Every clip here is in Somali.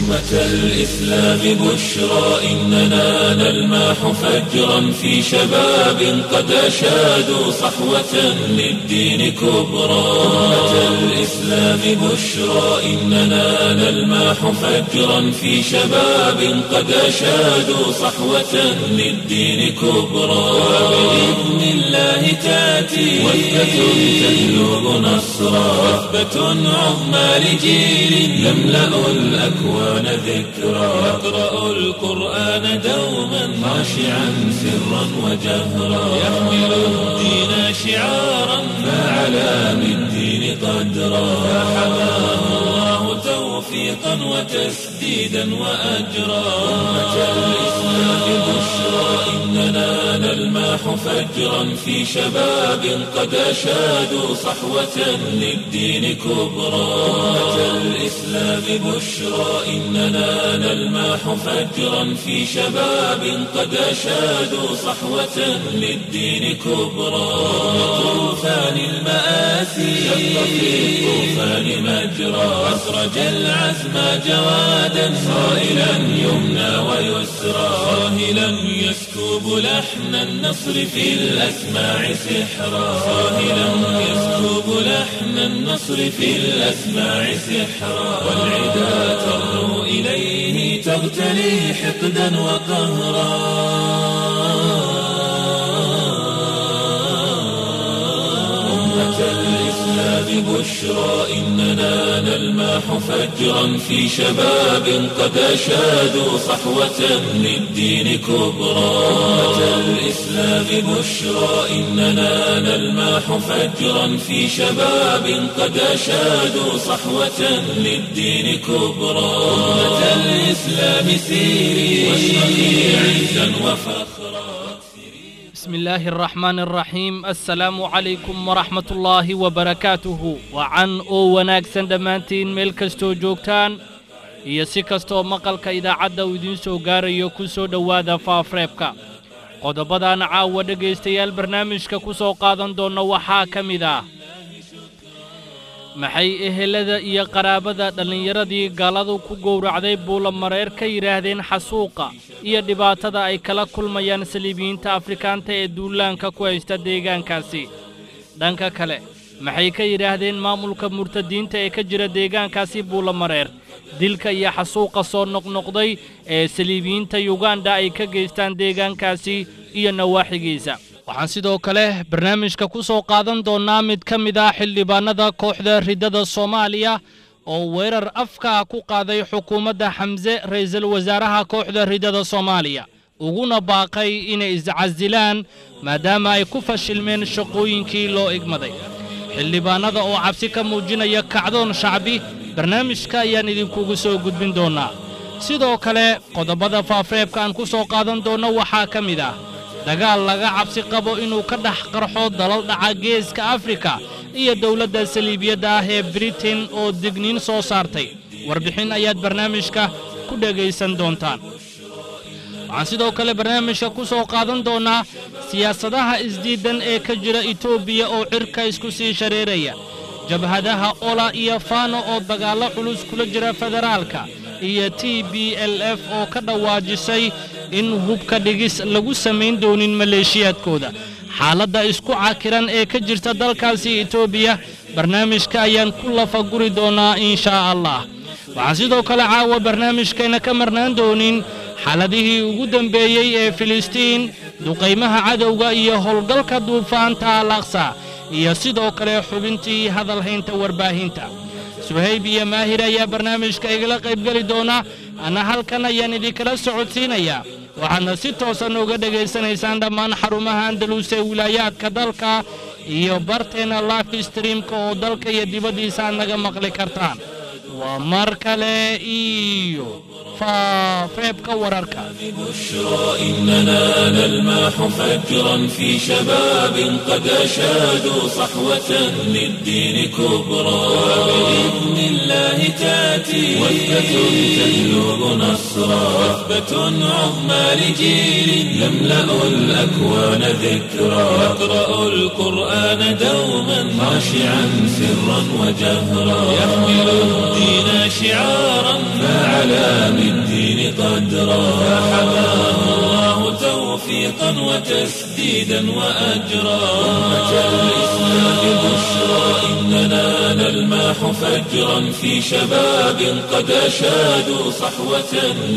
أمة الإسلام بشرى إننا نلمح فجرا في شباب قد أشادوا صحوة للدين كبرى أمة الإسلام بشرى إننا نلمح فجرا في شباب قد أشادوا صحوة للدين كبرى وبإذن الله تأتي وثبة تجلب نصرا وثبة عظمى لجيل يملأ الأكوان ذكرا يقرأ القرآن دوما خاشعا سرا وجهرا يحمل الدين شعارا فعلى بالدين قدرا فحماه الله توفيقا وتسديدا وأجرا أمة الإسلام بشرى إننا نلمح فجرا في شباب قد أشادوا صحوة للدين كبرى أمة الإسلام بشرى إننا نلمح فجرا في شباب قد أشادوا صحوة للدين كبرى طوفان المآسي شق في الطوفان مجرى أسرج العزم جوادا صائلا يمنى ويسرى صاهلا يسكب لحن النصر في الأسماع سحرا صاهلا يسكب لحن النصر في الأسماع سحرا والعدا ترنو إليه تغتلي حقدا وقهرا أمة الإسلام بشرى إننا نلمح فجرا في شباب قد أشادوا صحوة للدين كبرى أمة الإسلام بشرى إننا نلمح فجرا في شباب قد أشادوا صحوة للدين كبرى أمة الإسلام سيري واشرقي عزا وفخرا بسم الله الرحمن الرحيم السلام عليكم ورحمة الله وبركاته وعن oo wanaagsan dhammaantiin meel kastoo joogtaan iyo si kastoo maqalka idaacadda uu idiin soo gaarayo ku soo dhowaada faafreebka qodobadan caawa dhegaystayaal barnaamijka ku soo qaadan doonna waxaa ka mid ah maxay ehelada iyo qaraabada dhallinyaradii gaaladu ku gowracday buulamareer ka yidhaahdeen xasuuqa iyo dhibaatada ay kala kulmayaan saliibiyiinta afrikaanta ee duulaanka ku haysta deegaankaasi dhanka kale maxay ka yidhaahdeen maamulka murtadiinta ee ka jira deegaankaasi buulamareer dilka iyo xasuuqa soo noqnoqday ee saliibiyiinta yuganda ay ka geystaan deegaankaasi iyo nawaaxigiisa waxaan sidoo kale barnaamijka ku soo qaadan doonnaa mid ka mid ah xildhibaannada kooxda riddada soomaaliya oo weerar afkaa ku qaaday xukuumadda xamse ra'iisul wasaaraha kooxda riddada soomaaliya uguna baaqay inay iscasilaan maadaama ay ku fashilmeen shaqooyinkii loo igmaday xildhibaannada oo cabsi ka muujinaya kacdoon shacbi barnaamijka ayaan idinkugu soo gudbin doonnaa sidoo kale qodobada faafreebka aan ku soo qaadan doonno waxaa ka mid ah dagaal laga cabsi qabo inuu ka dhex qarxo dalal dhaca geeska afrika iyo dowladda saliibiyadda ah ee britain oo digniin soo saartay warbixin ayaad barnaamijka ku dhegaysan doontaan waxaan sidoo kale barnaamijka ku soo qaadan doonnaa siyaasadaha isdiiddan ee ka jira etoobiya oo cirka isku sii shareeraya jabhadaha ola iyo faano oo dagaallo culus kula jira federaalka iyo t b l f oo ka dhawaajisay in hubka dhigis lagu samayn doonin maleeshiyaadkooda xaaladda isku cakiran ee ka jirta dalkaasi etoobiya barnaamijka ayaan ku lafaguri doonnaa inshaa allah waxaan sidoo kale caawa barnaamijkayna ka marnaan doonin xaaladihii ugu dambeeyey ee filistiin duqaymaha cadowga iyo howlgalka duufaanta alaqsa iyo sidoo kale xubintii hadalhaynta warbaahinta suhayb iyo maahir ayaa barnaamijka igala qaybgeli doona anna halkan ayaan idinkala socodsiinayaa waxaadna si toosan uga dhegaysanaysaan dhammaan xarumaha andalus ee wilaayaadka dalka iyo barteenna life streamka oo dalka iyo dibaddiisa aad naga maqli kartaan waa mar kale iyo faafreebka wararka بشرى إننا نلمح فجرا في شباب قد أشادوا صحوة للدين كبرى بإذن الله تأتي وثبة تهلو نصرا وثبة عظمى لجيل يملأ الأكوان ذكرا يقرأ القرآن دوما خاشعا سرا وجهرا يحمل الدين شعارا فعلى بالدين قدرا فحماه الله توفيقا وتسديدا وأجرا أمة الإسلام بشرى إننا نلماح فجرا في شباب قد أشادوا صحوة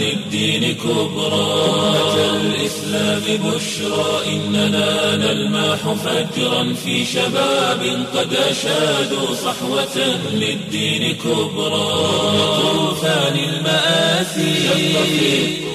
للدين كبرى أمة الإسلام بشرى إننا نلماح فجرا في شباب قد أشادوا صحوة للدين كبرى طوفان المآسي شق في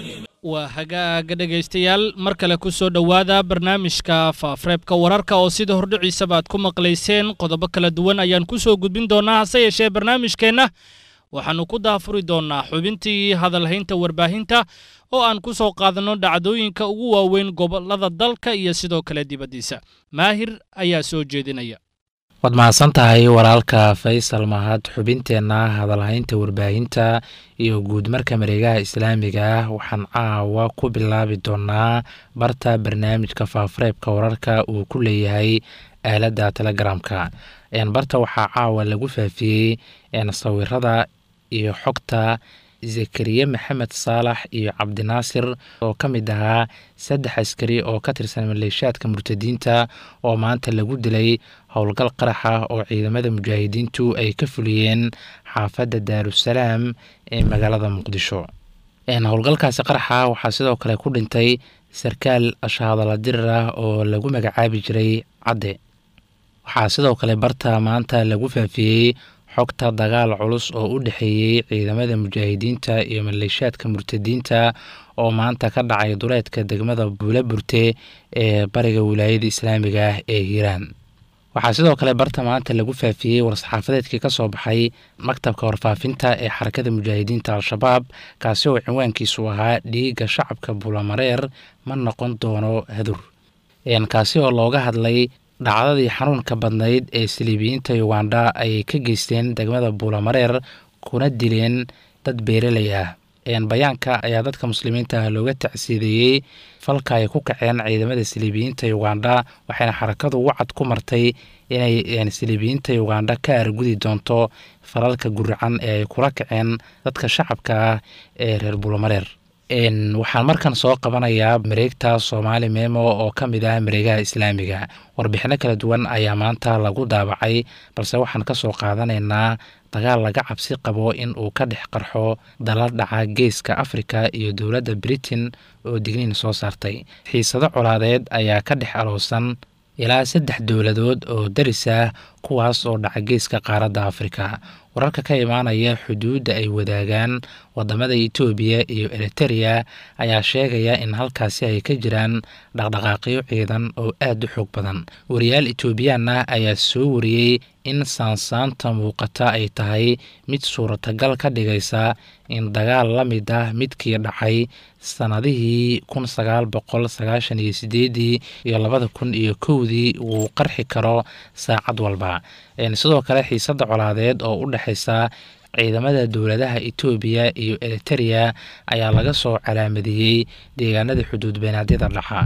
waa hagaaga dhegaystayaal mar kale ku soo dhowaada barnaamijka faafreebka wararka oo sida hordhiciisaba aad ku maqlayseen qodobo kala duwan ayaan ku soo gudbin doonnaa hase yeeshee barnaamijkeenna waxaannu ku daafuri doonnaa xubintii hadalhaynta warbaahinta oo aan ku soo qaadanno dhacdooyinka ugu waaweyn gobollada dalka iyo sidoo kale dibaddiisa maahir ayaa soo jeedinaya waad mahadsan tahay walaalka faysal mahad xubinteenna hadalhaynta warbaahinta iyo guud marka mareegaha islaamiga ah waxaan caawa ku bilaabi doonaa barta barnaamijka faafareebka wararka uu ku leeyahay aaladda telegramka barta waxaa caawa lagu faafiyey sawirada iyo xogta zakariye maxamed saalax iyo cabdinaasir oo ka mid ahaa saddex askari oo ka tirsan maleeshaadka murtadiinta oo maanta lagu dilay howlgal qarax ah oo ciidamada mujaahidiintu ay ka fuliyeen xaafadda daarusalaam ee magaalada muqdisho howlgalkaasi qaraxa waxaa sidoo kale ku dhintay sarkaal ashahadala dirir ah oo lagu magacaabi jiray cadde waxaa sidoo kale barta maanta lagu faafiyey xogta dagaal culus oo u dhexeeyey ciidamada mujaahidiinta iyo maleeshaadka murtadiinta oo maanta ka dhacay duleedka degmada buula burte ee bariga wilaayada islaamiga ah ee hiiraan waxaa sidoo kale barta maanta lagu faafiyey war-saxaafadeedkii ka soo baxay maktabka warfaafinta ee xarakada mujaahidiinta al-shabaab kaasi oo cinwaankiisu ahaa dhiigga shacabka buulamareer ma noqon doono hadur kaasi oo looga hadlay dhacdadii xanuunka badnayd ee saliibiyiinta ugandha ay ka geysteen degmada buulamareer kuna dileen dad beeraley ah bayaanka ayaa dadka muslimiinta ah looga tacsiideeyey falka ay ku kaceen ciidamada saliibiyiinta ugandha waxayna xarakadu wacad ku martay inay saliibiyiinta ugandha ka argudi doonto falalka guracan ee ay kula kaceen dadka shacabka ah ee reer buulamareer waxaan markan soo qabanayaa mareegta soomaali memo oo ka mid ah mareegaha islaamiga warbixino kala duwan ayaa maanta lagu daabacay balse waxaan ka soo qaadanaynaa dagaal laga cabsi qabo in uu ka dhex qarxo dala dhaca geeska afrika iyo dowladda britain oo digniin soo saartay xiisado colaadeed ayaa ka dhex aloosan ilaa saddex dowladood oo daris ah kuwaas oo dhaca geeska qaaradda afrika wararka ka imaanaya xuduudda ay wadaagaan wadamada etoobiya iyo eritereya ayaa sheegaya in halkaasi ay ka jiraan dhaqdhaqaaqyo ciidan oo aad u xoog badan wariyaal etoobiyaan ah ayaa soo wariyey in saansaanta muuqata ay tahay mid suuratagal ka dhigaysa in dagaal la mid ah midkii dhacay sannadihii kun sagaal boqol sagaashan iyo sideedii iyo labada kun iyo kowdii wuu qarxi karo saacad walba sidoo kale xiisadda colaadeed oo u dhexaysa ciidamada dowladaha etoobiya iyo eritereya ayaa laga soo calaamadeeyey deegaanada xuduud beenaadyada dhaxa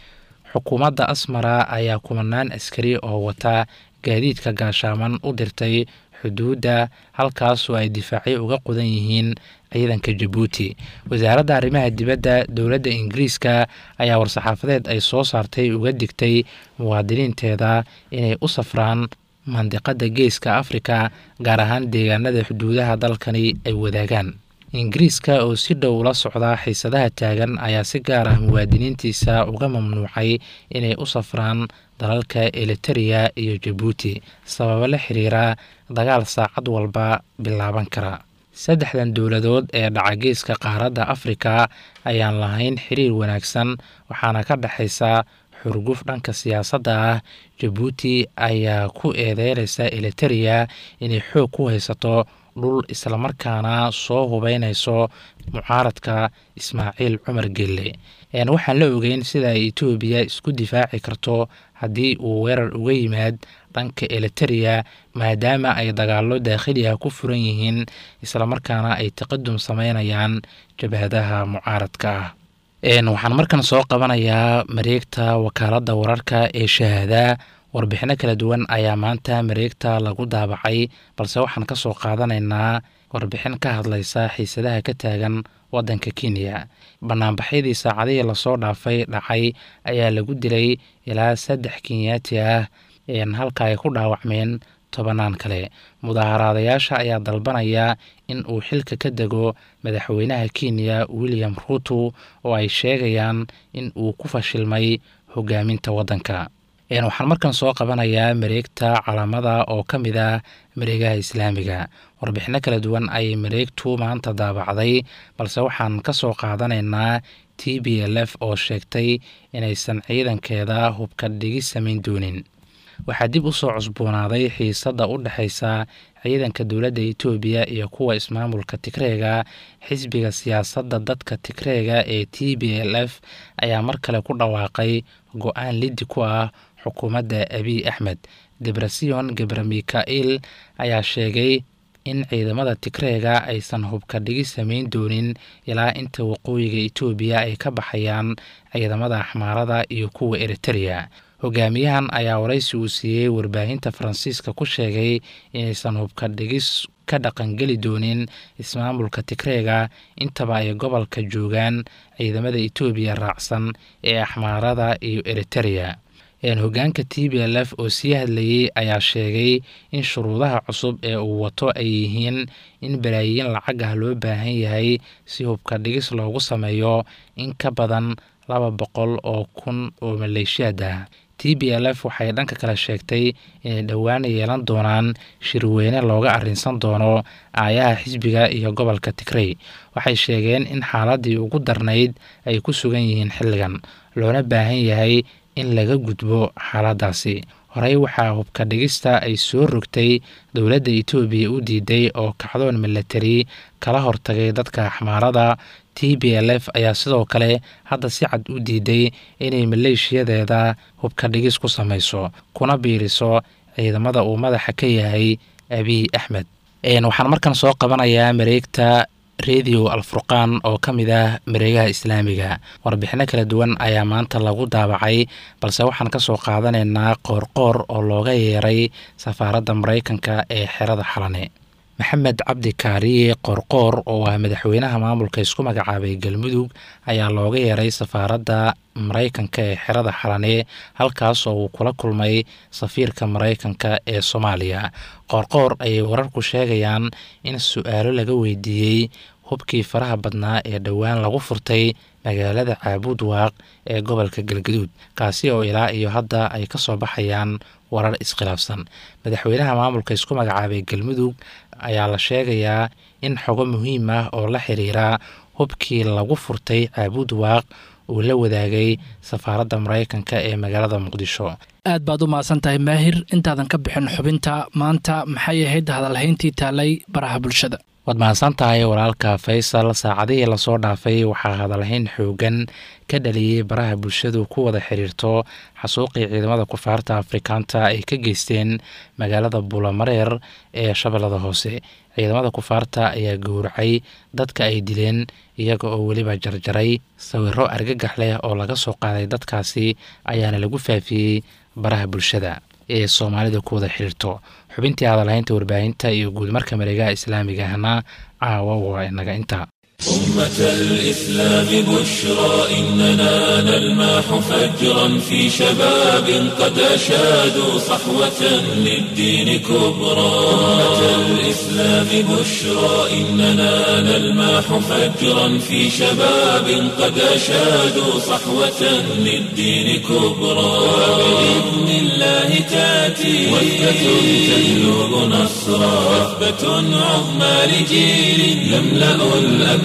xukuumadda asmara ayaa kumanaan askari oo wata gaadiidka gaashaaman u dirtay xuduudda halkaasoo ay difaacyo uga qudan yihiin ciidanka jabuuti wasaaradda arrimaha dibadda dowladda ingiriiska ayaa war-saxaafadeed ay soo saartay uga digtay muwaadiniinteeda inay u safraan mandiqadda geeska afrika gaar ahaan deegaanada xuduudaha dalkani ay wadaagaan ingiriiska oo si dhow la socda xiisadaha taagan ayaa si gaar ah muwaadiniintiisa uga mamnuucay inay u safraan dalalka elitereya iyo jabuuti sababo la xiriira dagaal saacad walba bilaaban kara saddexdan dowladood ee dhacageeska qaaradda afrika ayaan lahayn xiriir wanaagsan waxaana ka dhexaysa xurguf dhanka siyaasadda ah jabuuti ayaa ku eedeynaysa elitereya inay xoog ku haysato dhul islamarkaana soo hubeynayso mucaaradka ismaaciil cumar gelle waxaan la ogeyn sida ay etoobiya isku difaaci karto haddii uu weerar uga yimaad dhanka eliteria maadaama ay dagaallo daakhili ah ku furan yihiin islamarkaana ay taqadum sameynayaan jabhadaha mucaaradka ah waxaan markan soo qabanayaa mareegta wakaaladda wararka ee shahaada warbixino kala duwan ayaa maanta mareegta lagu daabacay balse waxaan ka soo qaadanaynaa warbixin ka hadlaysa xiisadaha ka taagan waddanka kenya banaanbaxyadii saacadihii lasoo dhaafay dhacay ayaa lagu dilay ilaa saddex kenyaati ah halka ay ku dhaawacmeen tobanaan kale mudaaharaadayaasha ayaa dalbanaya in uu xilka ka dego madaxweynaha kenya william ruuto oo ay sheegayaan in uu ku fashilmay hogaaminta waddanka waxaan markan soo qabanayaa mareegta calaamada oo ka mid ah mareegaha islaamiga warbixino kala duwan ayay mareegtu maanta daabacday balse waxaan ka soo qaadanaynaa t b l f oo sheegtay inaysan ciidankeeda hubka dhigi samayn doonin waxaa dib u soo cusboonaaday xiisadda u dhexaysa ciidanka dowladda etoobiya iyo kuwa ismaamulka tigreega xisbiga siyaasadda dadka tigreega ee t b l f ayaa mar kale ku dhawaaqay go-aan liddi ku ah xukuumadda abiy axmed debrasion gebre mikail ayaa sheegay in ciidamada tigreega aysan hubka dhigi samayn doonin ilaa inta waqooyiga etoobiya ay ka baxayaan ciidamada axmaarada iyo kuwa eritereya hogaamiyahan ayaa waraysi uu siiyey warbaahinta faransiiska ku sheegay inaysan hubka dhigis ka dhaqangeli doonin ismaamulka tigreega intaba ay gobolka joogaan ciidamada etoobiya raacsan ee axmaarada iyo eritereya hogaanka t b l f oo sii hadlayey ayaa sheegay in shuruudaha cusub ee uu wato ay yihiin in balaayiin lacag ah loo baahan yahay si hubka dhigis loogu sameeyo in ka badan laba boqol oo kun oo maleeshiyaad ah t b l f waxay dhanka kale sheegtay inay dhowaan yeelan doonaan shirweyne looga arrinsan doono aayaha xisbiga iyo gobolka tigrey waxay sheegeen in xaaladii ugu darnayd ay ku sugan yihiin xilligan loona baahan yahay in laga gudbo xaaladaasi horey waxaa hubka dhigista ay soo rogtay dowladda etoobiya u diiday oo kacdoon milatari kala hortagay dadka axmaarada t b l f ayaa sidoo kale hadda si cad u diiday inay maleeshiyadeeda hubka dhigis ku samayso kuna biiriso ciidamada uu madaxa ka yahay abiy axmed waxaan markan soo qabanayaa mareegta redio alfurqaan oo ka mid ah mareegaha islaamiga warbixino kala duwan ayaa maanta lagu daabacay balse waxaan ka soo qaadanaynaa qoorqoor oo looga yeeray safaaradda maraykanka ee xerada xalane maxamed cabdi kaariye qoorqoor oo ah madaxweynaha maamulka isku magacaabay galmudug ayaa looga yeeray safaaradda maraykanka ee xerada xalane halkaas oo uu kula kulmay safiirka maraykanka ee soomaaliya qoorqoor ayay wararku sheegayaan in su-aalo laga weydiiyey hubkii faraha badnaa ee dhowaan lagu furtay magaalada caabuud waaq ee gobolka galgaduud kaasi oo ilaa iyo hadda ay ka soo baxayaan warar iskhilaafsan madaxweynaha maamulka isku magacaabay galmudug ayaa la sheegayaa in xogo muhiim ah oo la xiriira hubkii lagu furtay caabuud waaq uu la wadaagay safaaradda maraykanka ee magaalada muqdisho aad baad u mahadsan tahay maahir intaadan ka bixin xubinta maanta maxay ahayd hadalhayntii taalay baraha bulshada waad mahadsan tahay walaalka faysal saacadihii lasoo dhaafay waxaa hadalhayn xoogan ka dhaliyey baraha bulshadu ku wada xiriirto xasuuqii ciidamada kufaarta afrikaanta ay ka geysteen magaalada buulamareer ee shabeellada hoose ciidamada kufaarta ayaa gowracay dadka ay dileen iyaga oo weliba jarjaray sawiro argagax leh oo laga soo qaaday dadkaasi ayaana lagu faafiyey baraha bulshada ee soomaalida ku wada xiriirto xubintii hadalhaynta warbaahinta iyo guudmarka mareegaha islaamiga ahna caawa waa inaga intaa أمة الإسلام بشرى إننا نلماح فجرا في شباب قد أشادوا صحوة للدين كبرى أمة الإسلام بشرى إننا نلماح فجرا في شباب قد أشادوا صحوة للدين كبرى وبإذن الله تأتي وثبة تهلب نصرا وثبة عظمى لجيل يملأ الأكوان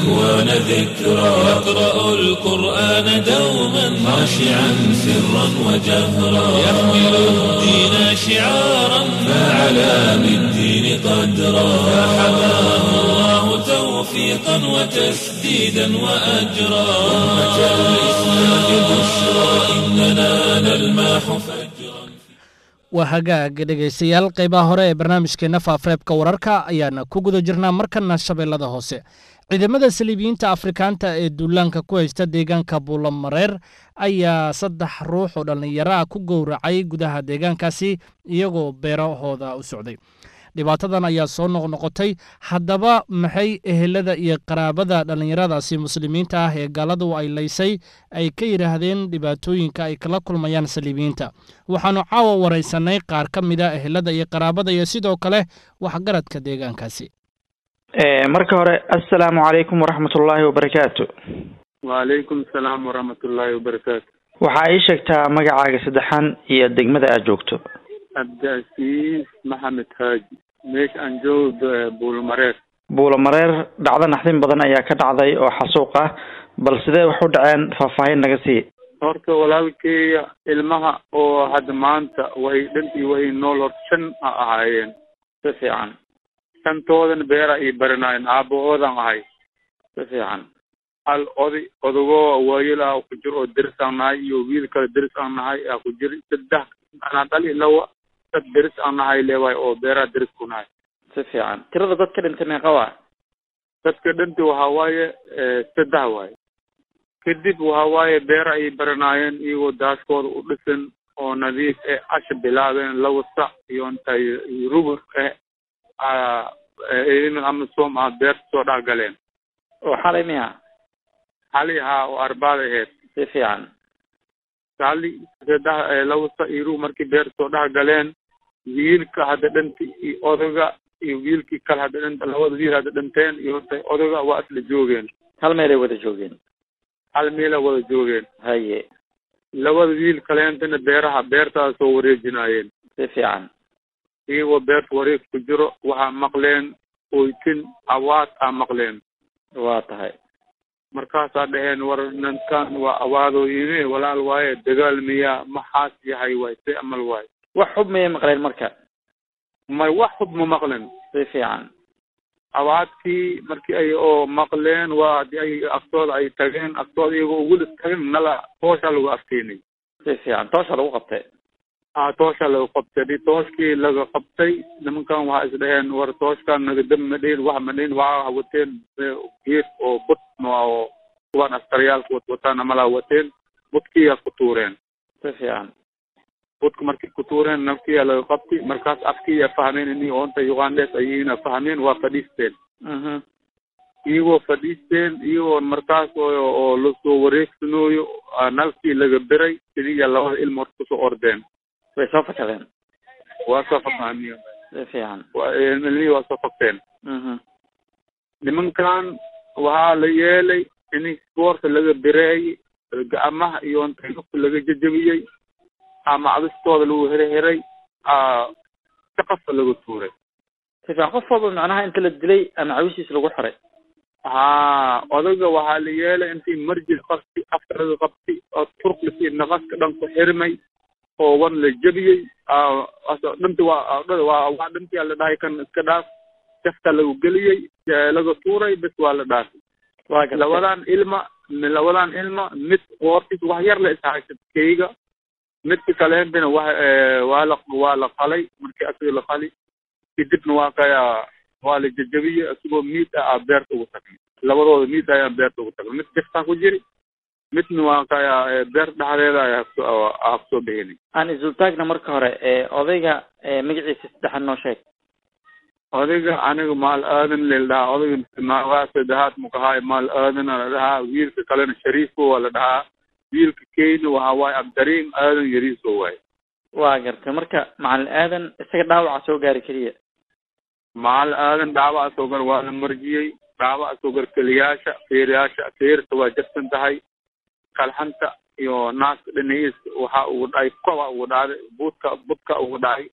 الأكوان ذكرى يقرأ القرآن دوما خاشعا سرا وجهرا يحمل الدين شعارا فعلى بالدين قدرا فحماه الله توفيقا وتسديدا وأجرا أمة الإسلام بشرى إننا نلماح فجرا waa hagaag dhegaystayaal qaybaha hore ee barnaamijkeenna faafareebka wararka ayaana ku guda jirnaa markana shabeellada hoose ciidamada saliibiyiinta afrikaanta ee duulaanka ku haysta deegaanka buulamareer ayaa saddex ruux oo dhallinyaro ah ku gowracay gudaha deegaankaasi iyagoo beerahooda u socday dhibaatadan ayaa soo noqnoqotay haddaba maxay ehelada iyo qaraabada dhallinyaradaasi muslimiinta ah ee gaaladu ay laysay ay ka yidhaahdeen dhibaatooyinka ay kala kulmayaan saliibiyiinta waxaannu caawa waraysanay qaar ka mida ehelada iyo qaraabada iyo sidoo kale waxgaradka deegaankaasi marka hore assalaamu calaykum waraxmatullaahi wabarakaatu wacalaykum asalaam waraxmatullaahi wabarakaatu waxaa ii sheegtaa magacaaga saddexan iyo degmada aad joogto cabdiasiis maxamed haaji meesha aan joogo buulmareer buulamareer dhacdo naxdin badan ayaa ka dhacday oo xasuuq ah bal sidee wax u dhaceen faahfaahin naga sii horta walaalkeeya ilmaha oo hadda maanta way dhantii way nool hor shan a ahaayeen si fiican shantoodana beera ay baranaayeen aabahoodan ahay si fiican hal oday odagoo waayel ah ku jir oo deris aan nahay iyo wiil kale deris aan nahay aa ku jiri saddex anaa dhali lawa dad deris aan nahay leewaay oo beeraha deris ku nahay si fiican tirada dadka dhintay meeqa waa dadka dhanti waxa waaye saddex waaye kadib waxa waaye beera ay baranaayeen iyagoo daaskooda u dhisan oo nadiif eh asha bilaabeen laba sac iyo intay rubur eh ciidamada amisom ah beerta soo dhex galeen oo xalay miya xali haa oo arbaada aheyd si fiican xali saddex laba sac iyo rubur markii beerta soo dhex galeen wiilka hadda dhanti iyo odaga iyo wiilkii kale hadda dhanta labada wiil hadda dhanteen iyo intay odaga waa isla joogeen hal meelay wada joogeen hal meela wada joogeen haye labada wiil kaleentana beeraha beertaas soo wareejinaayeen si fiican iyagoo beerta wareeg ku jiro waxaa maqleen oytin awaad aa maqleen waa tahay markaasaa dhaheen war nankan waa awaadoo yimi walaal waaye dagaal miyaa maxaas yahay waay see amal waay wax xub miyay maqleen marka may wax hub ma maqlen si fiican awaadkii markii ay oo maqleen waa hadii ay aftooda ay tageen aftooda iyagoo weli tagin nala tooshaa lagu afteenay si fiican toosha lagu qabtay a tooshaa laga qabtay hadii tooshkii laga qabtay nimankan waxaa is dhaheen war tooshkan naga dam ma dhihin wax ma dhihin waxaa wateen geed oo bud oo kuwaan askariyaalka watwataan amalaa wateen budkiyaa ku tuureen si fiican budka markay ku tuureen nafkiyaa laga qabtay markaas afkiiyaa fahmeen inii oonta ugandhes ayina fahmeen waa fadhiisteen mhm iyagoo fadhiisteen iyagoo markaas oo oo lasoo wareegsanooyo nalkii laga beray sidiiya labada ilmo horta kusoo ordeen way soo fakadeen waa soo faqaamiya si fiican ilmihii waa soo faqteen mhm nimankan waxaa la yeelay in boorta laga bereeyey gacmaha iyo inta lugta laga jejebiyey ama cadistooda lagu herheray saqafka laga tuuray si fiican qof walba macnaha inta la dilay ama cawishiis lagu xiray ha odaga waxaa la yeelay intii marjid qabti afka laga qabti oo turklisi naqaska dhan ku xirmay oo wan la jebiyey dhanti waa waa waa dhantiyaa la dhahay kan iska dhaaf jafta lagu geliyey laga tuuray bes waa la dhaafay waa gartay labadan ilma labadan ilma mid qoortiis wax yar la ishaysad keyga midka kaleentana wa waa la waa la qalay markii asiga la qali kadibna waa kaya waa la jejebiyey asigoo miid ah aa beerta ugu tagnay labadooda miid ayaa beerta ugu tagnay mid jaftaa ku jiri midna waa kaya beer dhexdeeda ayaa kusoo aa kusoo bixinay aan isultaagna marka hore ee odayga ee magaciisa saddexan noo sheeg odayga aniga maal aadan la dhahaa odayga waa saddexaad mukahaay maal aadana la dhahaa wiilka kalena shariifo waa la dhahaa wiilka keyna waxa waaye abdariim aadan yariiso waaye waa gartay marka macalin aadan isaga dhaawaca soo gaari keliya maal aadan dhaawaca soo gar waa la marjiyey dhaawaca soo gar keliyaasha feerayaasha feerta waa jabsan tahay kalxanta iyo naaska dhinaciisa waxa ugu dhacay koba ugu dhacday budka budka ugu dhacay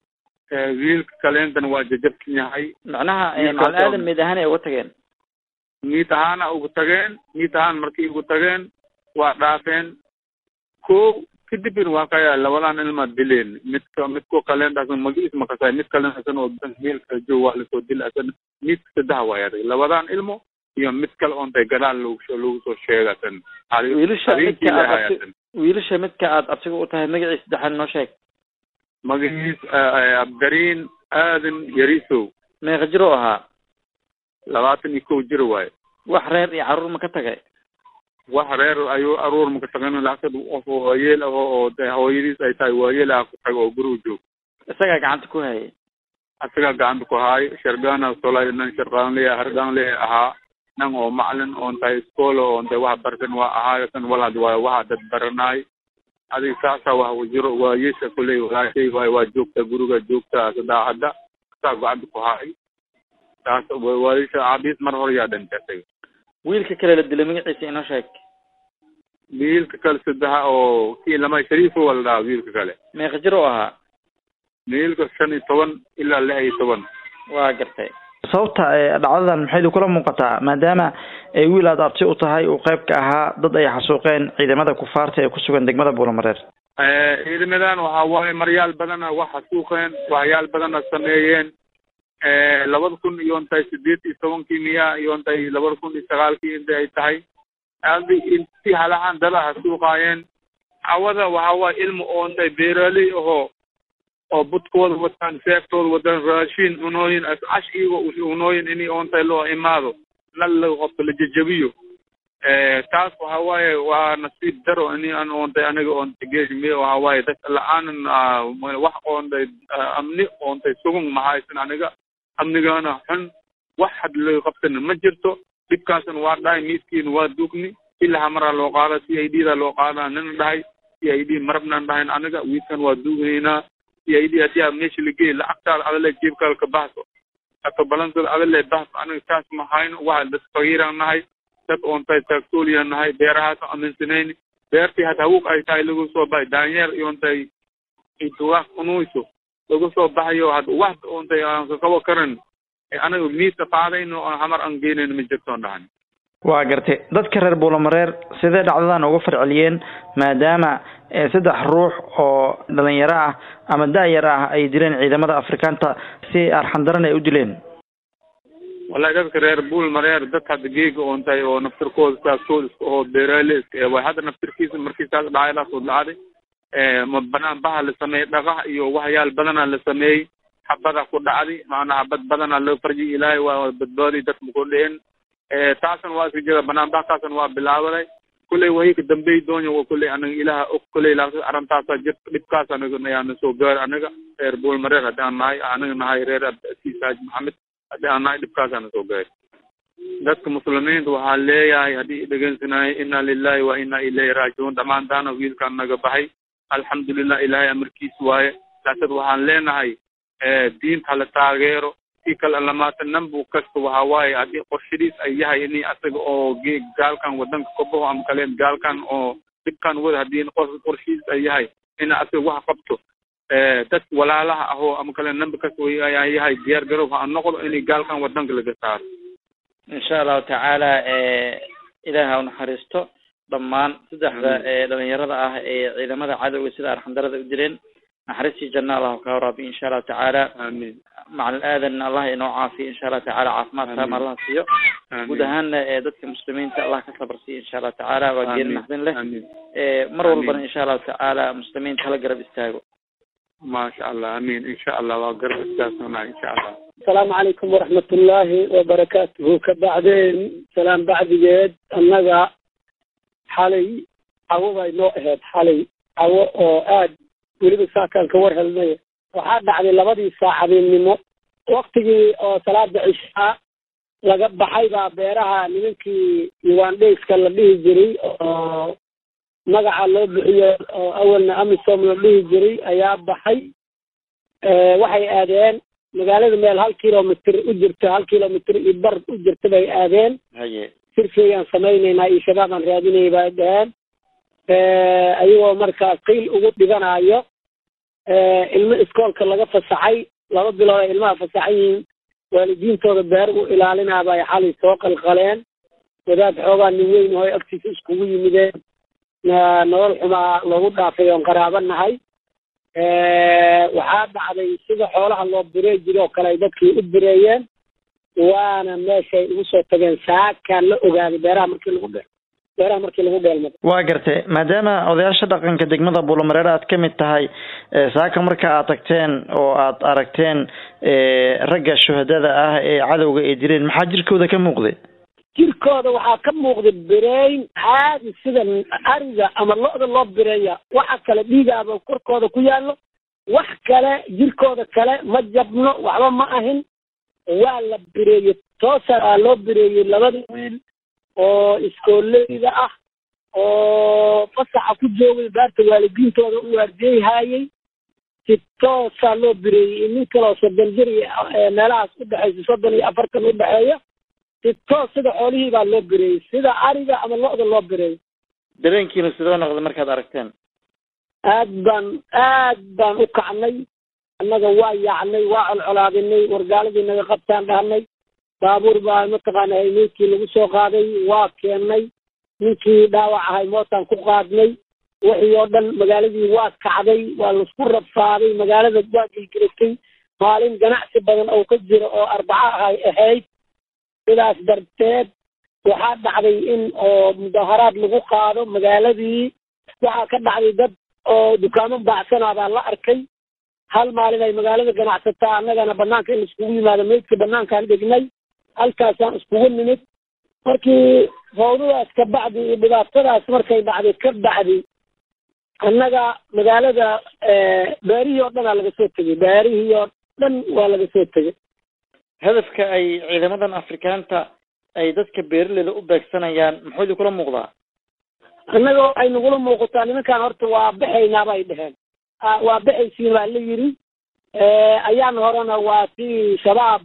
wiilka kaleentana waa jajabsan yahay macnaha Wiilka macalin soo- aadan mid ahaan ay uga tageen miid ahaana ugu tageen miid ahaan markii ugu tageen waa dhaafeen ko kadibin waa kaya labadan ilma dileen midka midko kalen asan magiis makasay mid kalen asan oo meelka joog waa lasoo dil asan midka saddex waay adag labadan ilmo iyo mid kale oontay gadaal lagu soo lagu soo sheega asan wiilasha midka aad abti asan wiilasha midka aad abtiga u tahay magaciisa saddexaad noo sheeg magaciis abdariin aadan yarisow meeqa jir oo ahaa labaatan iyo kow jir waaye wax reer iyo carruur ma ka tagay wax reer ayuu aruur maka tagin lacagtad qof waayeel ah oo de hooyadiis ay tahay waayeel ah ku taga oo guriga joog isagaa gacanta ku hayay asaga gacanta ku haay shargana solay nan sharqaanle hargaanle ahaa nan oo macalin oon tahay iskool oon tahay wax bartan waa ahaa kan walad waa waxa dad baranaay adig saasa wax wajiro waayesha kuley walaashay waay waa joogta guriga joogta sadaacadda saa gacanta ku haay saas waayesha aabiis mar hore yaa dhintay asaga wiilka kale la dilay magaciisa inoo sheeg wiilka kale saddexa oo kii lama shariifo waa la dhahaa wiilka kale meeqa jir oo ahaa wiilka shan iyo toban ilaa lix iyo toban waa gartay sababta ee dhacdadan maxay kula muuqataa maadaama ay wiil aad abti u tahay uu qayb ka ahaa dad ay xasuuqeen ciidamada kufaarta ee ku sugan degmada buulamareer ciidamadan waxa waaye maryaal badana wax xasuuqeen waxyaal badana sameeyeen labada kun iyo intay sideed iyo tobankii miya iyo intay labada kun iyo sagaalkii inta ay tahay adi inti halahan dada xasuuqaayeen cawada waxa waaye ilmo oo intay beeraaley ahoo oo budkooda wataan seeftooda wataan raashin cunooyin cash iyago cunooyin ini oontay loo imaado nal la qofka la jejabiyo taas waxa waaye waa nasiib daro ini an oontay aniga oontay geesmi waxa waaye dad la-aanan wax oontay amni oontay sugun mahaysan aniga amnigana xun wax had laga qabtana ma jirto dhibkaasna waa dhahay miiskiina waa dugni ilaa hamaraa loo qaada c i d da loo qaada nina dhahay c i d marabnan dhahayn aniga wiilkan waa duugnaynaa c i d hadii aad meesha lageey lacagtaada adale jeebkaada ka baxso ato balankooda adale baxso aniga taas ma hayno waxa dad fagiiraan nahay dad oontay taagtooliyan nahay beerahaas aaminsanayni beertii had hawuq ay tahay lagu soo baxay daanyeer iyoontay intuwaaq unuyso lagu soo baxayo had wax oontay aan kakabo karan anaga miiska qaadayno oo hamar aan geynayno ma jirtoon dhahan waa gartay dadka reer buulamareer sidee dhacdadan uga farceliyeen maadaama saddex ruux oo dhalinyaro ah ama da-yar ah ay dileen ciidamada afrikaanta si arxandaran ay u dileen wallahi dadka reer buulmareer dad hadda geega oon tahay oo naftirkooda saastooda iska oo beeraale iska ee way hadda naftirkiisa markii saas dhacaydaasoo dhacday ma banaan baha la sameeyey dhaqaha iyo waxyaal badana la sameeyey xabada ku dhacday macnaa xabad badana loo farjiy ilaahay waa badbaadi dadka ku dhicin taasna waa iska jira banaan bahkaasna waa bilaabaday kulley wahi ka dambey doonya wa kulley anaga ilaha og kulley laakin arrintaasa jirta dhibkaas anaga ayaana soo gaari anaga reer buulmareer haddii aan nahay anaga nahay reer abdasiis haaji maxamed haddii aan nahay dhibkaasaana soo gaari dadka muslimiinta waxaa leeyahay haddii dhegeysanaayo inna lilahi wa inna ilayhi raajicuun dhammaantaana wiilkaan naga baxay alxamdulilah ilaahay amarkiis waaye laasad waxaan leenahay diinta hala taageero si kale lamaata nambu kasta waxa waaye haddii qorshadiis ay yahay ini asaga oo gaalkan wadanka ka baxo ama kale gaalkan oo dhibkan wada haddii qorshadiis ay yahay ina asaga wax qabto dadka walaalaha ahoo ama kale nambi kasta ay yahay diyaar garow ha noqdo inay gaalkan wadanka laga saaro insha allahu tacaala ilaah ha unaxariisto dhammaan saddexda dhalinyarada ah ee ciidamada cadowga sida arxandarada u dileen naxariistii janna allah ka waraabiyo insha allahu tacaala aamin macal aadan allah inoo caafiyo insha allahu tacaala caafimaad taam allah siiyo guud ahaanna dadka muslimiinta allah ka sabar siiyo insha allahu tacaala waa geeri naxdin leh aamin mar walbana insha allahu tacaala muslimiinta hala garab istaago maasha allah aamin insha allah waa garab istaagsanaa insha allah asalaamu calaykum waraxmat ullaahi wabarakaatuhu ka bacdeen salaam bacdigeed annaga xalay cawo bay noo ahayd xalay cawo oo aad weliba saakaan ka war helnay waxaa dhacday labadii saacadeennimo waktigii oo salaada cishaa laga baxay baa beeraha nimankii ugandhayska la dhihi jiray oo magaca loo bixiyo oo awalna amisom la dhihi jiray ayaa baxay waxay aadeen magaalada meel hal kilomitr u jirta hal kilomitr iyo bar u jirta bay aadeen haye sirkeeyaan samaynaynaa iyo shabaab aan raadinay bay dhaheen ayagoo markaa qiil ugu dhiganayo ilmo iskoolka laga fasaxay laba bilood ay ilmaha fasaxan yihiin waalidiintooda beer u ilaalinaa bay xalay soo qalqaleen wadaad xoogaa nin weyn oo agtiisa iskugu yimideen nolol xumaa loogu dhaafay oon qaraabo nahay waxaa dhacday sida xoolaha loo birey jiro oo kale ay dadkii u bireeyeen waana meeshay ugu soo tageen saakaan la ogaaday beeraha markii lagu dhe beeraha markii lagu dheelmado waa gartay maadaama odayaasha dhaqanka degmada buulamareer aad ka mid tahay saaka marka aad tagteen oo aad aragteen ragga shuhadada ah ee cadowga ay dileen maxaa jirkooda ka muuqday jirkooda waxaa ka muuqda bireyn caadi sida ariga ama lo-da loo bireeya waxa kale dhiigaaba korkooda ku yaallo wax kale jirkooda kale ma jabno waxba ma ahin waa la bireeyey toosaa loo bireeyey labada wiil oo iskooleyda ah oo fasaxa ku joogay baarta waalidiintooda u waardiyeyhaayey si toosaa loo bireeyey nin kaloo soddon jir meelahaas udhexaysa soddon iyo afartan udhexeeya si toos sida xoolihii baa loo bireeyey sida ariga ama lo-da loo bireeyey dareenkiina sidoo noqda markaad aragteen aad baan aad baan u kacnay annaga waa yaacnay waa colcolaadinay wargaaladii naga qabtaan dhahnay baabuur baa mataqaana meydkii lagu soo qaaday waa keennay ninkii dhaawac ahay mootaan ku qaadnay wixii oo dhan magaaladii waa kacday waa laisku rabfaaday magaalada waa gilgiratay maalin ganacsi badan oo ka jira oo arbaco ahay ahayd sidaas darteed waxaa dhacday in oo mudaharaad lagu qaado magaaladii waxaa ka dhacday dad oo dukaamo baacsanaa baa la arkay hal maalin ay magaalada ganacsataa annagana banaanka in iskugu yimaado meydka banaankaan dhignay halkaasaan iskugu nimid markii fawdadaas ka bacdi iyo dhibaatadaas markay dhacday ka bacdi annaga magaalada beerihii oo dhanaa laga soo tegey beerihii oo dhan waa laga soo tegey hadafka ay ciidamadan afrikaanta ay dadka beeraleyda u beegsanayaan muxuu idin kula muuqdaa annagoo ay nagula muuqataa nimankaan horta waa baxaynaa bay dheheen waa baxaysiin baa la yidhi ayaan horena waa si shabaab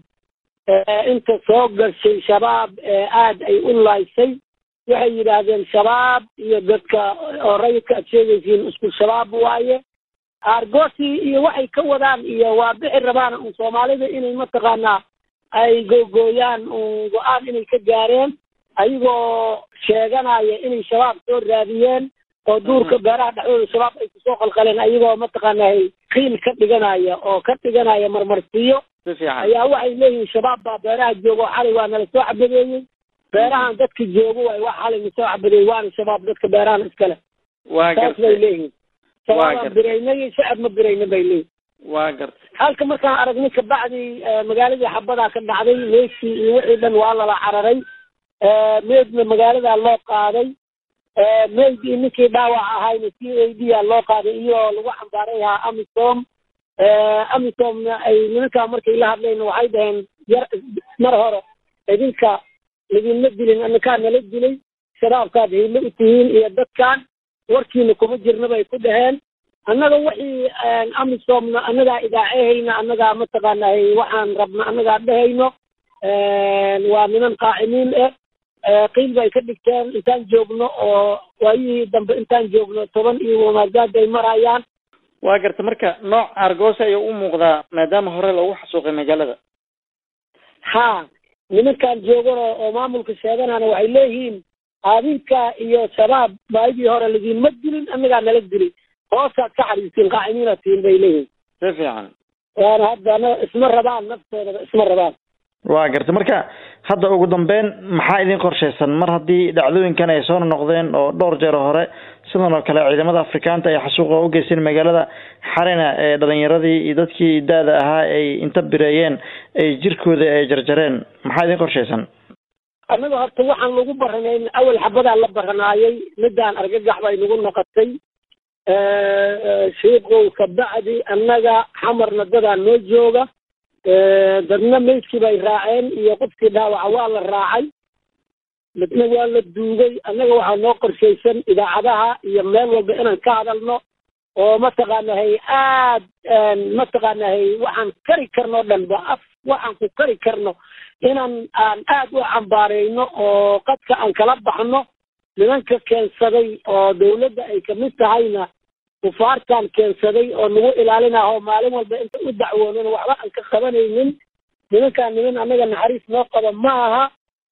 inta soo gashay shabaab aad ay u laysay waxay yidhaahdeen shabaab iyo dadka oo rayidka aad sheegaysiin isku shabaab waaye aargoosi iyo waxay ka wadaan iyo waa bixi rabaan un soomaalida inay mataqaanaa ay googooyaan un go-aan inay ka gaareen ayagoo sheeganaya inay shabaab soo raadiyeen oo duurka beeraha dhexdooda shabaab ay kusoo qalqaleen ayagoo mataqaanaa qiil ka dhiganaya oo ka dhiganaya marmarsiyo si fiican ayaa waxay leeyihiin shabaab baa beeraha jooga oo xalay waa nala soo cabadeeyey beerahan dadka joogo waay wax xalay nasoo cabadeeyey waana shabaab dadka beerahan iskale waa saas bay gartay leeyihiin Waa shabaabaan gartay. biraynay shacab ma birayna bay leeyihin waa gartay halka markaan aragnay kabacdi eh, magaaladii xabadaa ka dhacday meydkii iyo wixii dhan waa lala cararay Eh, meydna magaaladaa loo qaaday Eh, meyd iyo ninkii dhaawac ahayna c a d a loo qaaday iyoo lagu xambaaray ahaa amisom Eh, amisomna ay nimankaa markay la hadlayna waxay dhaheen yar mar hore idinka lidinma dilin anakaa nala dilay shabaabkaad hiilo u tihiin iyo dadkan warkiina kuma jirna bay ku dhaheen annaga wixii amisomna annagaa idaacehayna annagaa mataqaanaa waxaan rabna annagaa dhehayno waa niman qaacimiin eh Eh, qiil bay ka dhigteen intaan joogno oo waayihii dambe intaan joogno toban iyo wamaagaad ay marayaan waa gartay marka nooc argoosa ayuu u muuqdaa maadaama hore loogu xasuuqay magaalada ha nimankaan joogano oo maamulka sheeganana waxay leeyihiin adinka iyo shabaab baayidii hore lidinma dilin annagaa nala dilin hoosaad ka xariistiin qaacimiinaad tihiin bay leeyihiin si fiican waana haddana isma rabaan naftoodaba isma rabaan waa gartay marka hadda ugu dambeyn maxaa idin qorshaysan mar haddii dhacdooyinkan ay soo noqdeen oo dhowr jeer hore sidan oo kale ciidamada afrikaanta ay xasuuqa u geysteen magaalada xalina ee dhalinyaradii iyo dadkii da-da ahaa ay inta bireeyeen ay jirkooda ay jarjareen maxaa idin qorshaysan annaga horta waxaan lagu baranayn awal xabadaa la baranaayay midaan argagax bay nagu noqotay shiiqow kabacdi annaga xamarna dadaa noo jooga dadna meydkii bay raaceen iyo qofkii dhaawaca waa la raacay midna waa la duugay annaga waxaa noo qorshaysan idaacadaha iyo meel walba inaan ka hadalno oo mataqaanahay aad mataqaanahay waxaan kari karno o dhan ba af waxaan ku kari karno inaan aan aad u cambaareyno oo qadka aan kala baxno nimanka keensaday oo dawladda ay kamid tahayna kufaartan keensaday oo nagu ilaalinaha oo maalin walba inta u dacwoonana waxba aan ka qabanaynin nimankaan niman annaga naxariis noo qaba ma aha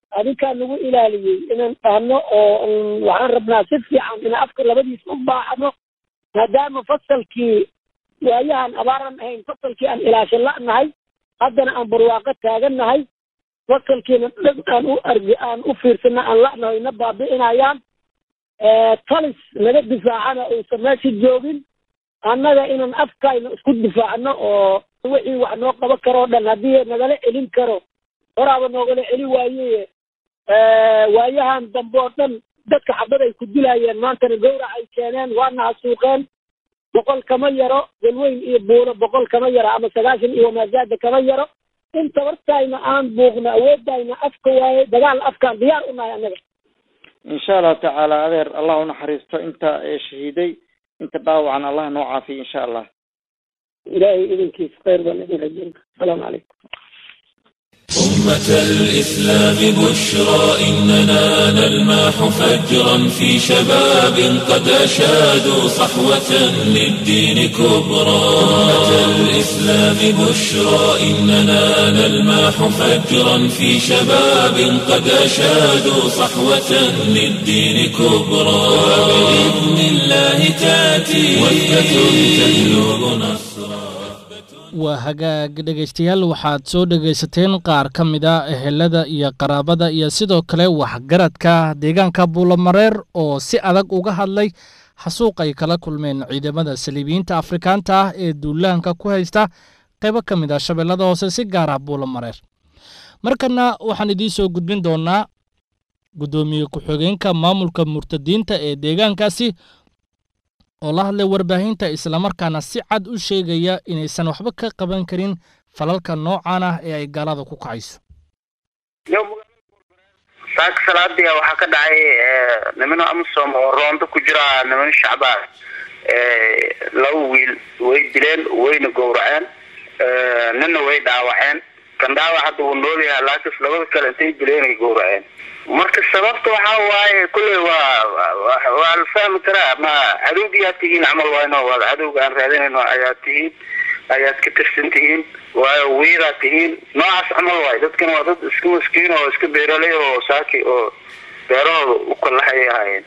adinkaa nagu ilaaliyey inaan dhahno oo waxaan rabnaa si fiican in afka labadiisa u baaxno maadaama fasalkii waayahan abaaran ahayn fasalkii aan ilaashan la'nahay haddana aan barwaaqo taagannahay fasalkiina dhan aan u argi aan u fiirsana aan la'nahay na baabi'inayaan talis naga difaacana uusan meesha joogin annaga inaan afkayna isku difaacno oo wixii wax noo qaban karoo dhan haddii nagala celin karo horaaba noogala celi waaye waayahan dambe oo dhan dadka xabad ay ku dilaayeen maantana gawrac ay keeneen waana hasuuqeen boqol kama yaro galweyn iyo buuro boqol kama yaro ama sagaashan iyo wamaazaada kama yaro in tabartayna aan buuqno awoodayna afka waaye dagaal afkaan diyaar u nahay annaga insha allahu tacaala adeer allah unaxariisto inta shahiiday inta dhaawacan allah noo caafiyo insha allah ilaahay idinkiisa khayr baan idin rajayna asalaamu calaykum أمة الإسلام بشرى إننا نلمح فجرا في شباب قد أشادوا صحوة للدين كبرى أمة الإسلام بشرى إننا نلمح فجرا في شباب قد أشادوا صحوة للدين كبرى وبإذن الله تأتي وثبة تجلب نصرا waa hagaag dhegaystayaal waxaad soo dhegaysateen qaar ka mid a ehelada iyo qaraabada iyo sidoo kale waxgaradka deegaanka buulamareer oo si adag uga hadlay xasuuq ay kala kulmeen ciidamada saliibiyiinta afrikaanta ah ee duulaanka ku haysta qaybo ka mid ah shabeellada hoose si gaar ah buulamareer markana waxaan idiin soo gudbin doonaa guddoomiye ku-xigeenka maamulka murtadiinta ee deegaankaasi oo la hadlay warbaahinta islamarkaana si cad u sheegaya inaysan waxba ka qaban karin falalka noocan ah ee ay gaalada ku kacayso saaka salaadiya waxaa ka dhacay nimano amisom oo roondo ku jira nimano shacbaan laba wiil way dileen wayna gowraceen nina way dhaawaceen kan dhaawac hadda wuu nool yahay laakiin labada kale intay dileen ay gowraceen marka sababta waxaa waaye kulley waa waa la fahmi karaa ma cadowgiyaad tihiin camal wayno waa cadowga aan raadinayno ayaad tihiin ayaad ka tirsan tihiin waayo wiidaad tihiin noocaas camal waayo dadkan waa dad iska maskiin oo iska beeraley oo saaki oo beerahooda u kalahay ahaayeen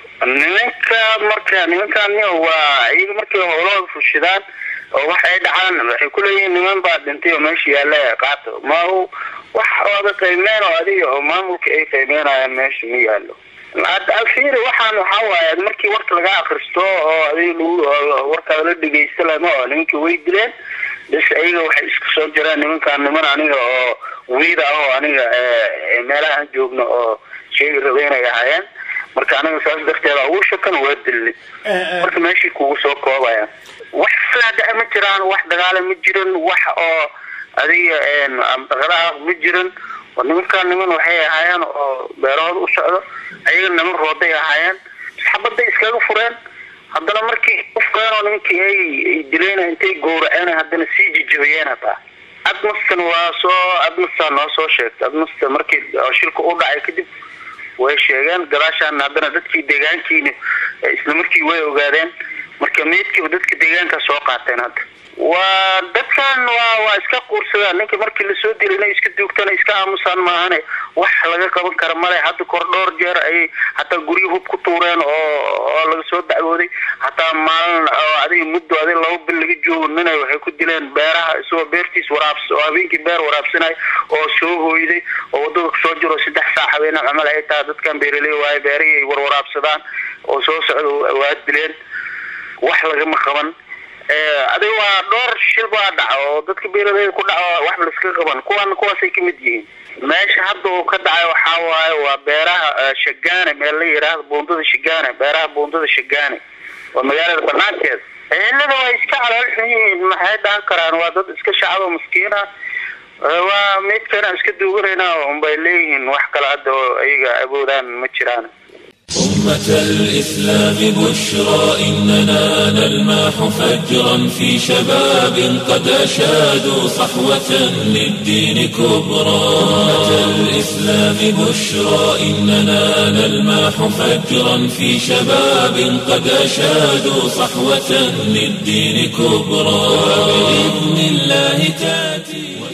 nimanka marka nimankan waa iyaga markay howlahooda fushidaan oo wax ay dhacaan waxay kuleeyihiin niman baa dhintay oo meesha yaalla qaato ma wax ooda qiimeen oo adiga oo maamulka ay qiimeynayaan meesha ma yaallo alfiiri waxaan waxaa waaye markii warka laga akristo oo adiga lagu warkaada la dhegeysta lama oo nimankii way dileen bis ayaga waxay isku soo jireen nimankaan niman aniga oo wiida ah oo aniga meelaha aan joogno oo sheegi rabeynay ahaayeen marka aniga saas darteeda ugu shakan waa dilni marka meeshii kugu soo koobaya wax faada ma jiraan wax dagaala ma jiran wax oo adiga daqadaha ma jiran nimankaan niman waxay ahaayeen oo beerahooda u socdo ayaga niman rooday ahaayeen xabaday iskaga fureen haddana markii ufkeen oo nimankii ay dileen intay gowraceen haddana sii jijabiyeen hataa admastan waa soo admastaa noo soo sheegtay admasta markii shilka u dhacay kadib way sheegeen gadaashaan haddana dadkii deegaankiina isla markii way ogaadeen marka meydkiiba dadka deegaanka soo qaateen hadda waa dadkan waa waa iska quursadaan ninka markii lasoo dilay inay iska duugtaan iska aamusaan maahane wax laga qaban kara male hadda kor dhowr jeer ayay hataa guryo hub ku tuureen oo oo laga soo dacwooday hataa maalin oo adiga muddo adiga laba bil laga joogo ninay waxay ku dileen beeraha isagoo beertiis waraabs oo habeenkii beer waraabsanay oo soo hooyday oo wadada kusoo jiro saddex saac habeenaa camal ay tahay dadkan beeraley waaye beerihii ay warwaraabsadaan oo soo socda waa dileen wax lagama qaban adiga waa dhowr shil baa dhaca oo dadka beeraleyda ku dhaco wax laiska qaban kuwan kuwaasay kamid yihiin meesha hadda uu ka dhacay waxaa waaye waa beeraha shagaane meel la yidhaahdo buundada shagaane beeraha buundada shagaane waa magaalada banaankeeda ehelada waa iska calool xun yihiin maxay dhahan karaan waa dad iska shacabo maskiin ah waa meydkana iska duuganayna unbay leeyihiin wax kale hadda oo ayaga awoodaan ma jiraan أمة الإسلام بشرى إننا نلمح فجرا في شباب قد أشادوا صحوة للدين كبرى أمة الإسلام بشرى إننا نلمح فجرا في شباب قد أشادوا صحوة للدين كبرى بإذن الله تأتي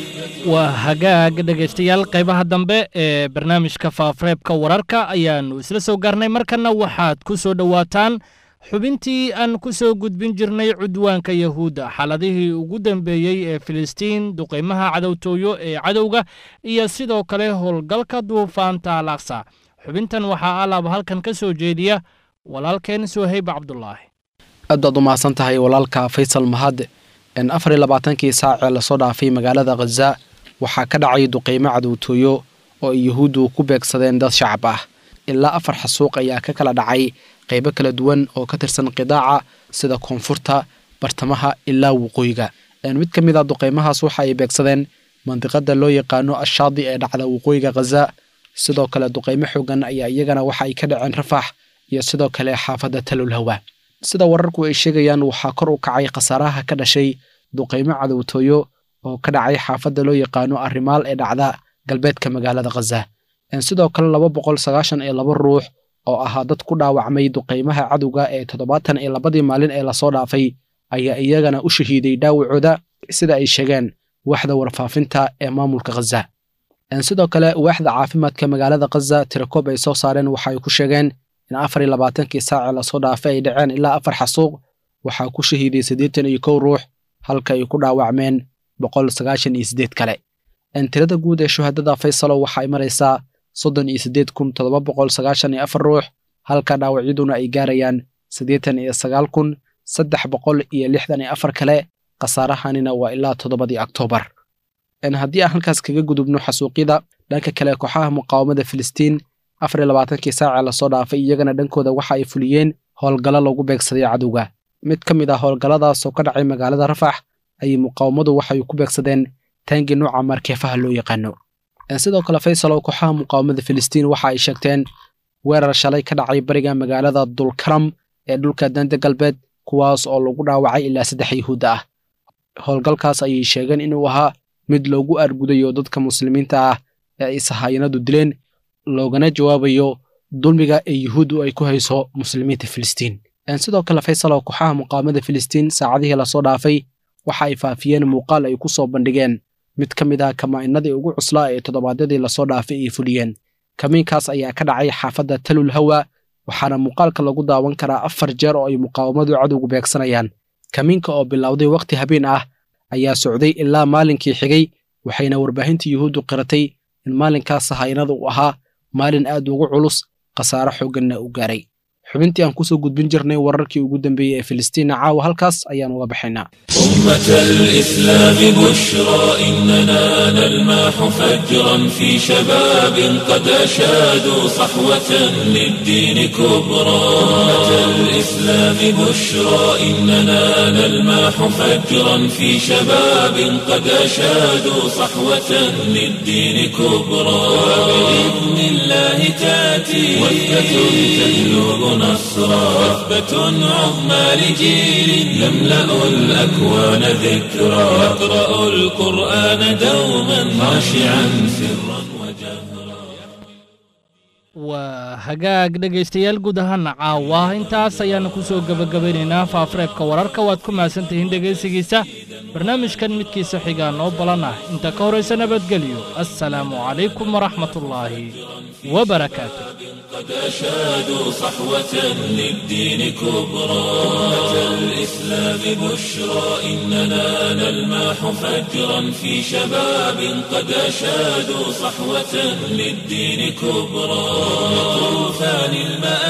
waa hagaag dhegaystayaal qaybaha dambe ee barnaamijka faafareebka wararka ayaannu isla soo gaarnay markanna waxaad ku soo dhowaataan xubintii aan ku soo gudbin jirnay cudwaanka yahuudda xaaladihii ugu dambeeyey ee filistiin duqaymaha cadowtooyo ee cadowga iyo sidoo kale howlgalka duufaanta alaqsa xubintan waxaa alaaba halkan ka soo jeediya walaalkeen sohayb cabdulaahi aad baad u mahadsan tahay walaalka faysal mahad afar iyo labaatankii saacee lasoo dhaafay magaalada khaza waxaa ka dhacay duqaymo cadowtooyo oo ay yuhuuddu ku beegsadeen dad shacab ah ilaa afar xasuuq ayaa ka kala dhacay qaybo kala duwan oo ka tirsan qidaaca sida koonfurta bartamaha ilaa waqooyiga mid ka mid a duqaymahaas waxa ay beegsadeen mandiqada loo yaqaano ashaadi ee dhacda waqooyiga khaza sidoo kale duqaymo xoogan ayaa iyagana waxa ay ka dhaceen rafax iyo sidoo kale xaafadda talulhawa sida wararku ay sheegayaan waxaa kor u kacay khasaaraha ka dhashay duqaymo cadowtooyo oo ka dhacay xaafadda loo yaqaano arrimaal ee dhacda galbeedka magaalada khaza sidoo kale laba boqol sagaashan iyo laba ruux oo ahaa dad ku dhaawacmay duqaymaha cadowga ee toddobaatan iyo labadii maalin ee lasoo dhaafay ayaa iyagana u shahiiday dhaawacooda sida ay sheegeen waaxda warfaafinta ee maamulka khaza sidoo kale waaxda caafimaadka magaalada khaza tirakoob ay soo saareen waxa ay ku sheegeen in afar iyo labaatankii saacee lasoo dhaafay ay dhaceen ilaa afar xasuuq waxaa ku shahiiday siddeetan iyo kow ruux halka ay ku dhaawacmeen boqol sagaashan iyo siddeed kale tirada guud ee shuhadada faysalo waxa ay maraysaa soddon iyo siddeed kun toddoba boqol sagaashan iyo afar ruux halka dhaawacyaduna ay gaarayaan siddeetan iyo sagaal kun saddex boqol iyo lixdan iyo afar kale khasaarahanina waa ilaa toddobadii oktoobar haddii aan halkaas kaga gudubno xasuuqyada dhanka kale kooxaha muqaawamada filistiin afar iyo labaatankii saacee lasoo dhaafay iyagana dhankooda waxa ay fuliyeen howlgallo lagu beegsaday cadowga mid ka mid ah howlgalladaas oo ka dhacay magaalada rafax ayay muqaawamadu waxay ku beegsadeen taangi nooca markeefaha loo yaqaano sidoo kale faysalow kooxaha muqaawamada filistiin waxa ay sheegteen weerar shalay ka dhacay bariga magaalada dulkaram ee dhulka danda galbeed kuwaas oo lagu dhaawacay ilaa saddex yahuudda ah howlgalkaas ayay sheegeen inuu ahaa mid loogu argudayo dadka muslimiinta ah ee ay sahayanadu dileen loogana jawaabayo dulmiga ee yuhuuddu ay ku hayso muslimiinta filistiin sidoo kale faysalow kooxaha muqaawamada filistiin saacadihii lasoo dhaafay waxa ay faafiyeen muuqaal ay ku soo bandhigeen mid ka mid ah kamaa'inadii ugu cuslaa ee toddobaadyadii lasoo dhaafay ay fuliyeen kamiinkaas ayaa ka dhacay xaafadda talul hawa waxaana muuqaalka lagu daawan karaa afar jeer oo ay muqaawamadu cadowgu beegsanayaan kamiinka oo bilowday wakhti habeen ah ayaa socday ilaa maalinkii xigay waxayna warbaahinta yuhuuddu qiratay in maalinkaas sahayanada uu ahaa maalin aad ugu culus khasaaro xoogganna u gaaray xubintii aan kusoo gudbin jirnay wararkii ugu dambeeyey ee filistiina caawa halkaas ayaan uga baxaynaa أمة الإسلام بشرى إننا نلمح فجرا في شباب قد أشادوا صحوة للدين كبرى أمة الإسلام بشرى إننا نلمح فجرا في شباب قد أشادوا صحوة للدين كبرى وبإذن الله تأتي وثبة تهلب نصرا وثبة عظمى لجيل يملأ الأكوان ذكرى يقرأ القرآن دوما خاشعا سرا وجهرا waa hagaag dhegaystayaal guud ahaana caawa intaas ayaanu ku soo gebagabaynaynaa faafareebka wararka waad ku mahadsantihiin dhegaysigiisa barnaamijkan midkiisa xigaa noo balan ah inta ka horaysa nabadgelyo assalaamu calaykum waraxmatullaahi wabarakaatu قد أشادوا صحوة للدين كبرى أمة الإسلام بشرى إننا نلمح فجرا في شباب قد أشادوا صحوة للدين كبرى طوفان المآب